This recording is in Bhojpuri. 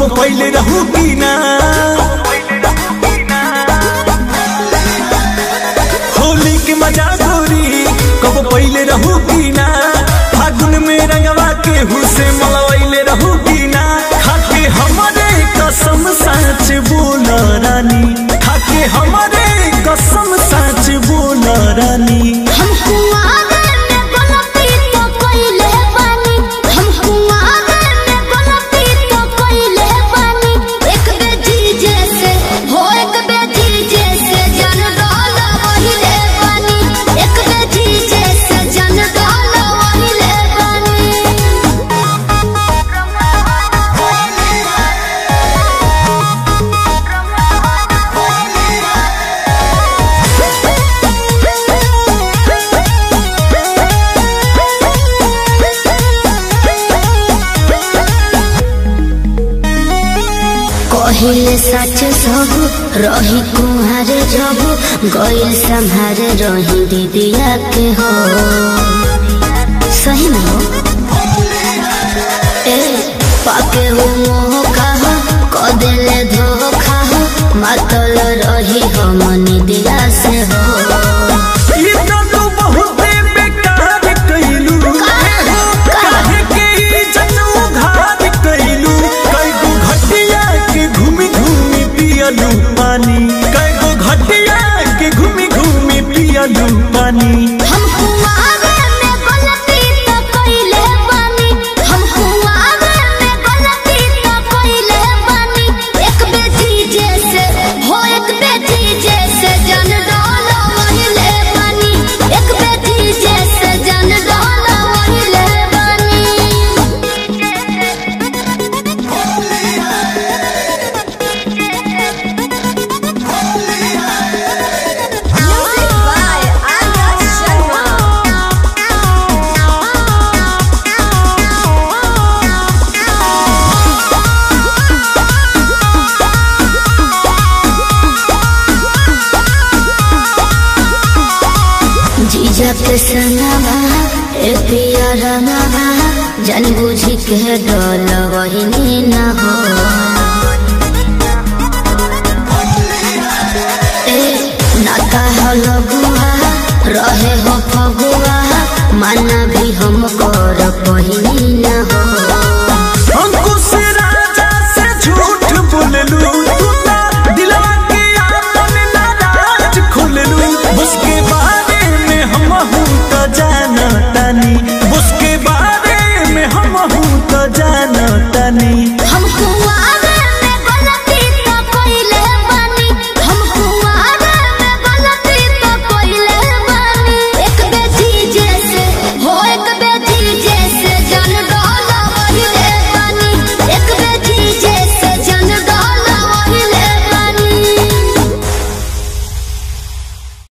कबो पहले रहू की ना होली के मजा गोरी कबो पहले रहू की ना फागुन में रंगवा के हुसे मलवैले रहू की ना खाके हमारे कसम सच बोल रानी खाके हमारे कसम सच बोल रानी हम कुआरे में गलती तो कइले बानी हम कुआरे में गलती तो कइले बानी एक बेटी जैसे हो एक बेटी जैसे जन डाल वहिले बानी एक बेटी जैसे जन डाल वहिले कहिले सच सब रही कुहारे जब गइल संहारे रही दीदिया के हो सही में हो ए पाके हो मोह कहा क देले धोखा हो मातल रही हो मनी दिया से हो ई तो तू बहुते बेकार कइलू काहे के ई जनू घात कइलू कई गो घटिया के घूमी घूमी पियलू पानी कई गो घटिया के घूमी घूमी पियलू पानी हम कुआरे में गलती तो कइले बानी हम कुआरे में गलती तो कइले बानी एक बेटी जैसे हो एक बेटी जैसे जन डाल वहिले बानी एक बेटी जैसे जन डाल वहिले Music by Anya जीजा के सनवा ए पिया रनवा जन बुझी के डल वही न हो